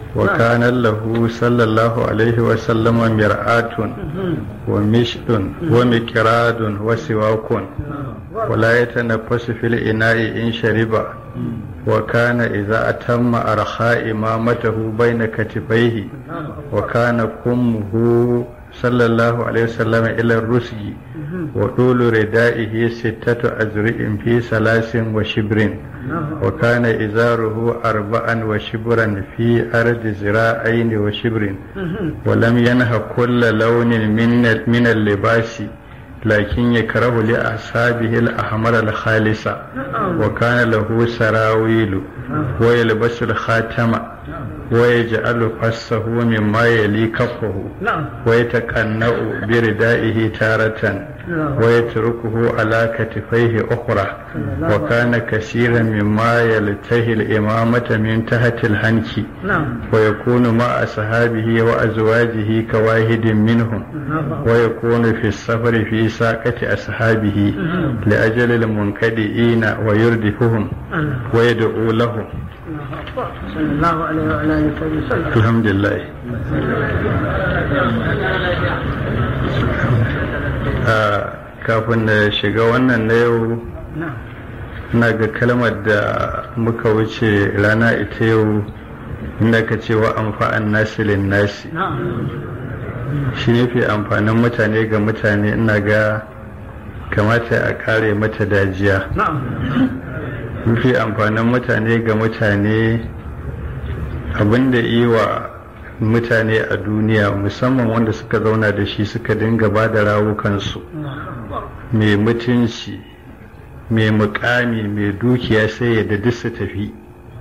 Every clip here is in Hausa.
وكان له صلى الله عليه وسلم مرآة ومشط ومكراد وسواك ولا يتنفس في الإناء إن شرب وكان إذا أتم أرخاء إمامته بين كتفيه وكان كمه صلى الله عليه وسلم إلى الرسي وطول ردائه ستة أزرع في ثلاث وشبر وكان إزاره أربعا وشبرا في أرض زراعين وشبر ولم ينه كل لون من من اللباس لكن يكره لأصحابه الأحمر الخالص وكان له سراويل ويلبس الخاتم ويجعل فسه مما يلي كفه ويتقنأ بردائه تارة ويتركه على كتفيه أخرى وكان كثيرا مما يلتهي الإمامة من تحت الهنك ويكون مع أصحابه وأزواجه كواحد منهم ويكون في السفر في ساقة أصحابه لأجل المنكدئين ويردفهم ويدعو لهم صلى الله عليه وعلى اله وسلم الحمد لله kafin na shiga wannan na yau na ga kalmar da muka wuce rana ita yau inda ka ce wa amfa'an nasilin nasi shi ne fi amfanin mutane ga mutane ina ga kamata a kare mata dajiya mafi amfanin mutane ga mutane abinda yi wa mutane a duniya musamman wanda suka zauna da shi suka dinga ba da rawukansu mai mutunci mai mukami mai dukiya sai ya duk su tafi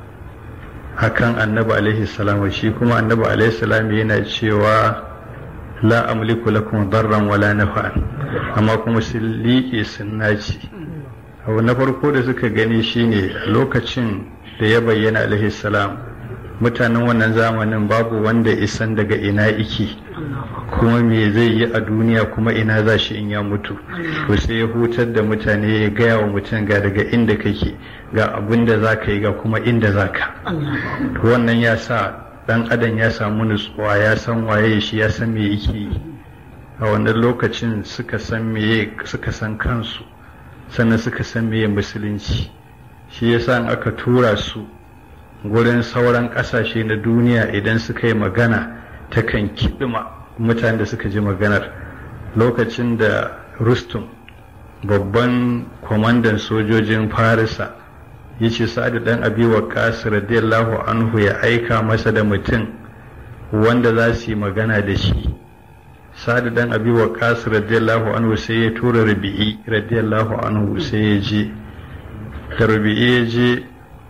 akan annabi alaihi salam shi kuma annabi alaihi salam yana cewa la amliku lakum darran wala nafa'an amma kuma sun liƙe sun naci abu na farko da suka gani shine lokacin da ya bayyana alaihi salam mutanen wannan zamanin babu wanda isan daga ina iki kuma me zai yi a duniya kuma ina za shi in ya mutu to sai ya hutar da mutane ya gaya wa mutum ga daga inda kake ga abin da za ka yi ga kuma inda za ka to wannan ya sa dan adam ya samu nutsuwa ya san waye shi ya san me yake yi a wannan lokacin suka san meye suka san kansu sannan suka san meye musulunci shi yasa in aka tura su gurin sauran ƙasashe na duniya idan suka yi magana ta kan kiɗima mutanen da suka ji maganar lokacin da rustum babban kwamandan sojojin farisa ya ce sa'adu ɗan abi wa radiyallahu anhu ya aika masa da mutum wanda za su yi magana da shi sa'adu ɗan abi wa radiyallahu anhu sai ya tura rabi'i radiyallahu anhu sai ya je da rabi'i ya je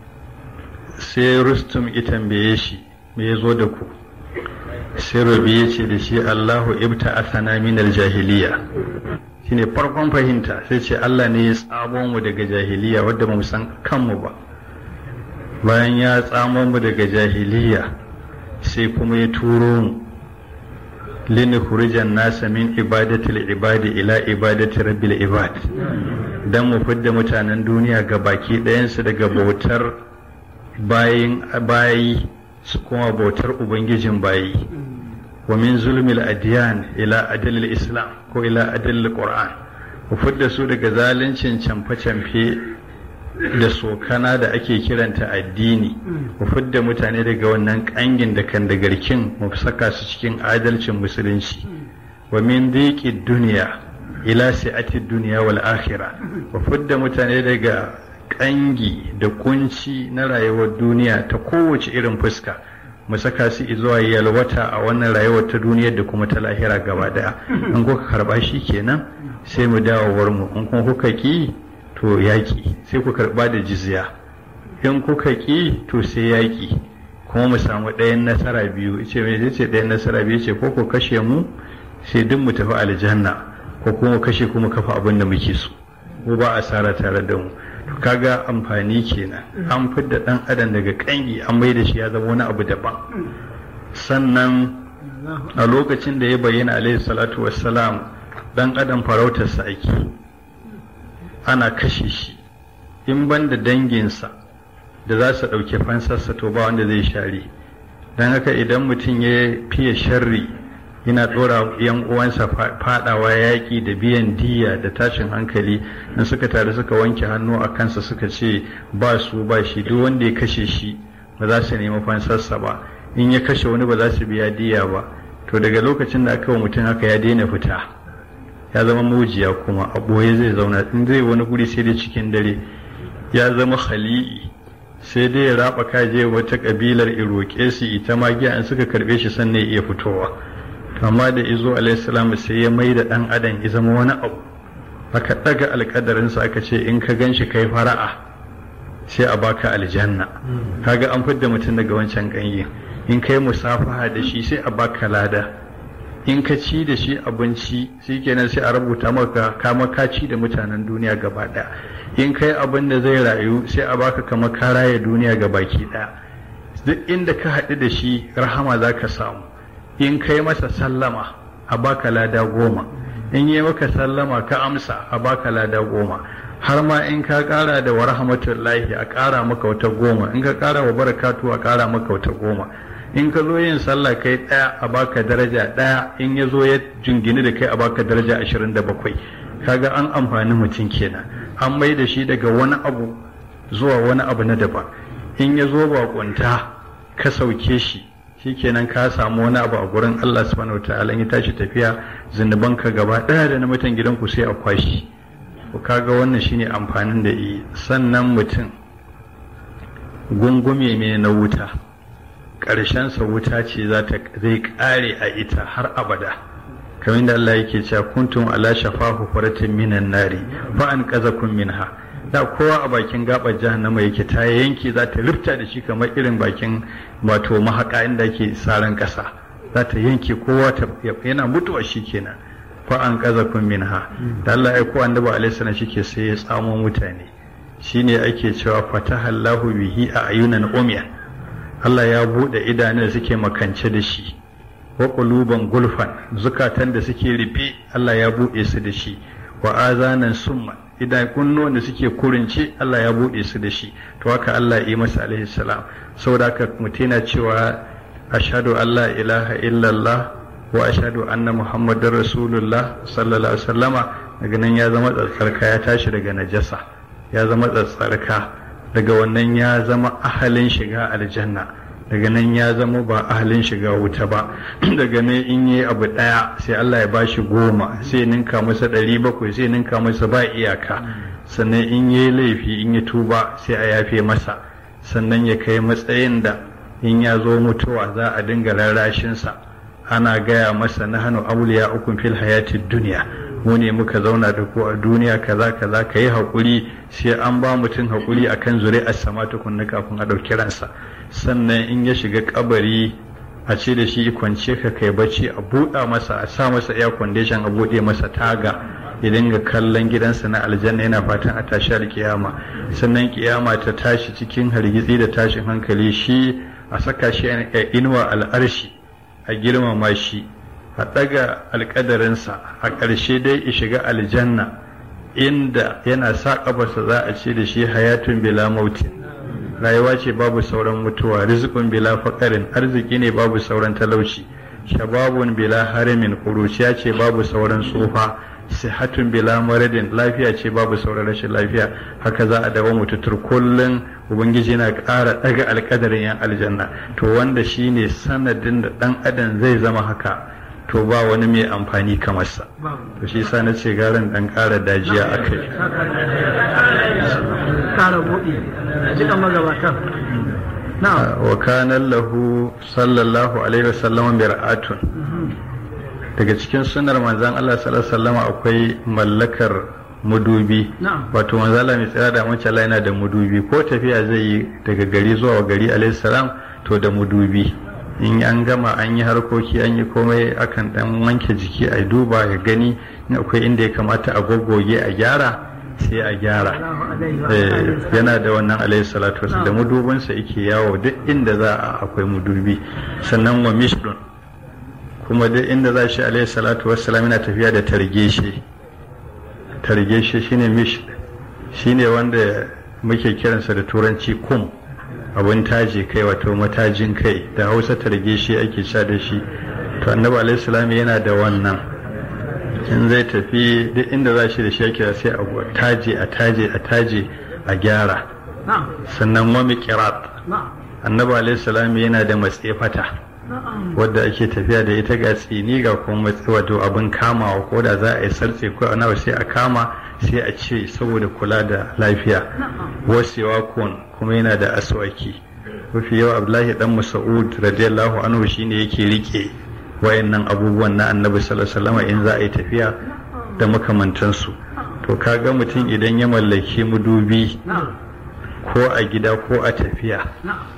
sai rustum ya tambaye shi me ya zo da ku sai rabi ya ce da shi allahu ibta asana min jahiliya shine farkon fahimta sai ce allah ne ya tsamo mu daga jahiliya wadda ba mu san kanmu ba bayan ya tsamo mu daga jahiliya sai kuma ya turo mu linukhrijan nasa min ibadatil ibadi ila ibadati rabbil ibad dan mu fidda mutanen duniya ga baki ɗayansu daga bautar bayin bayi su kuma bautar ubangijin bayi wa min zulmil adiyan ila adalil islam ko ila adalil qur'an ku fidda su daga zaluncin camfe-camfe da sokana da ake kiranta addini ku fidda mutane daga wannan kangin da kan da garkin mu saka su cikin adalcin musulunci wa min dhiqi duniya ila si'ati duniya wal akhirah ku fidda mutane daga kangi da kunci na rayuwar duniya ta kowace irin fuska mu saka su zuwa yalwata a wannan rayuwar ta duniyar da kuma ta lahira gaba daya in kuka karba shi kenan sai mu dawowar mu in kuma kuka ki to yaki sai ku karba da jizya in kuka ki to sai yaki kuma mu samu ɗayan nasara biyu ce me zai ce ɗayan nasara biyu ce ko ku kashe mu sai duk mu tafi aljanna ko kuma kashe kuma kafa abin da muke so ko ba asara tare da mu kaga amfani kenan an fidda dan adam daga kangi an mai da shi ya zama wani abu daban sannan a lokacin da ya bayyana alaihi salatu wassalam dan adam farautarsa ake ana kashe shi in ban da danginsa da za su ɗauki fansarsa to ba wanda zai share don haka idan mutum ya fiye sharri yana ɗora yan uwansa fadawa yaƙi da biyan diya da tashin hankali in suka tare suka wanke hannu a kansa suka ce ba su ba shi duk wanda ya kashe shi ba za su nemi fansarsa ba in ya kashe wani ba za su biya diya ba to daga lokacin da aka wa mutum haka ya daina fita ya zama mujiya kuma a ɓoye zai zauna in zai wani guri sai dai cikin dare ya zama khali'i sai dai ya raba kaje wata kabilar iroke su ita magiya an suka karbe shi sannan ya iya fitowa amma da izo alaihissalam sai ya mai da dan adam ya zama wani abu aka daga alkadarinsa aka ce in ka gan shi kai fara'a sai a baka aljanna kaga an fidda mutum daga wancan ganye in kai musafaha da shi sai a baka lada in ka ci da shi abinci shi kenan sai a rubuta maka kama ka ci da mutanen duniya gaba daya in kai abin da zai rayu sai a baka kama ka raya duniya ga baki daya duk inda ka haɗu da shi rahama za ka samu in kai masa sallama a baka lada goma in yi maka sallama ka amsa a baka lada goma har ma in ka ƙara da wa rahmatullahi a ƙara maka wata goma in ka ƙara wa barakatu a ƙara maka wata goma in ka zo yin sallah kai ɗaya a baka daraja ɗaya in ya zo ya jingini da kai a baka daraja ashirin da bakwai kaga an amfani mutum kenan an mai da shi daga wani abu zuwa wani abu na daban in ya zo bakunta ka sauke shi shikenan ka samu wani abu a gurin Allah subhanahu wataala in ya tashi tafiya zunuban ka gaba ɗaya da na mutan gidanku sai a kwashi ko kaga wannan shine amfanin da yi sannan mutum gungume ne na wuta ƙarshensa wuta ce zai ƙare a ita har abada kamar da Allah yake cewa kuntum ala shafahu faratin minan nari fa an qazakum minha da kowa a bakin gabar jahannama yake ta yanke za ta rufta da shi kamar irin bakin wato mahaka inda ake saran ƙasa za ta yanke kowa ta yana mutuwa shi kenan fa an qazakum minha da Allah ya ko annabi alaihi salam shike sai ya tsamo mutane shine ake cewa fatahallahu bihi a ayunan umya Allah ya buɗe idanun da suke makance da shi wa quluban gulfan zukatan da suke rufe Allah ya buɗe su da shi wa azanan summa idan kunnuwan da suke kurince Allah ya buɗe su da shi to haka Allah ya yi masa alaihi salam saboda haka mutum yana cewa ashhadu an la ilaha illallah wa ashhadu anna muhammadar rasulullah sallallahu alaihi wasallama daga nan ya zama tsatsarka ya tashi daga najasa ya zama tsatsarka daga wannan ya zama ahalin shiga aljanna daga nan ya zama ba ahalin shiga wuta ba daga nan in yi abu ɗaya sai Allah ya bashi goma sai ninka masa ɗari bakwai sai ninka masa ba iyaka sannan in yi laifi in yi tuba sai a yafe masa sannan ya kai matsayin da in ya zo mutuwa za a dinga rarrashinsa ana gaya masa na hannu auliya ukun fil hayatid duniya mu ne muka zauna da ku a duniya kaza kaza ka yi haƙuri sai an ba mutum haƙuri akan zuri'ar sama tukunna kafin a ɗauki ransa sannan in ya shiga kabari a ce da shi kwance ka kai bacci a buɗa masa a sa masa air condition a buɗe masa taga ya dinga kallon gidansa na aljanna yana fatan a tashi alkiyama sannan kiyama ta tashi cikin hargitsi da tashin hankali shi a saka shi a inuwa al'arshi a girmama shi a ɗaga alƙadarinsa a ƙarshe dai ya shiga aljanna inda yana sa ƙafarsa za a ce da shi hayatun bila mautin rayuwa ce babu sauran mutuwa rizqun bila faƙarin arziki ne babu sauran talauci shababun bila harimin ƙuruciya ce babu sauran tsufa sihatun bila maradin lafiya ce babu sauran rashin lafiya haka za a dawo mututur kullum ubangiji na ƙara ɗaga alƙadarin yan aljanna to wanda shine sanadin da ɗan adam zai zama haka to ba wani mai amfani kamar sa to shi sa na ce garin ɗan ƙara dajiya a kai ƙara buɗe jikan magabatan wa kana lahu sallallahu alaihi wasallam bir'atun daga cikin sunar manzan Allah sallallahu alaihi akwai mallakar mudubi wato manzan Allah mai tsira da mace Allah yana da mudubi ko tafiya zai yi daga gari zuwa gari alaihi salam to da mudubi in an gama an yi harkoki an yi komai akan dan wanke jiki a duba ya gani in akwai inda ya kamata a goggoge a gyara sai a gyara yana da wannan alaihi salatu wasu da mudubinsa yake yawo duk inda za a akwai mudubi sannan wa mishdun kuma duk inda za shi alaihi salatu wassalam yana tafiya da targeshe targeshe shine mish shine wanda muke kiransa da turanci kum abin taji kai wato matajin kai da hausa targe shi ake sha da shi to annabi alaihi salam yana da wannan in zai tafi duk inda za shi da shi ake sai a taje a taje a taje a gyara sannan wa miqrat annabi alaihi salam yana da matsefata wadda ake tafiya da ita ga tsini ga kuma wato abin kamawa ko da za a yi sartse ko ana sai a kama sai a ce saboda kula da lafiya wasewa kun kuma yana da aswaki mafi yawa abdullahi dan mas'ud radiyallahu anhu shine yake rike wayannan abubuwan na annabi sallallahu alaihi wasallam in za a yi tafiya da makamantansu to kaga mutum idan ya mallaki mudubi ko a gida ko a tafiya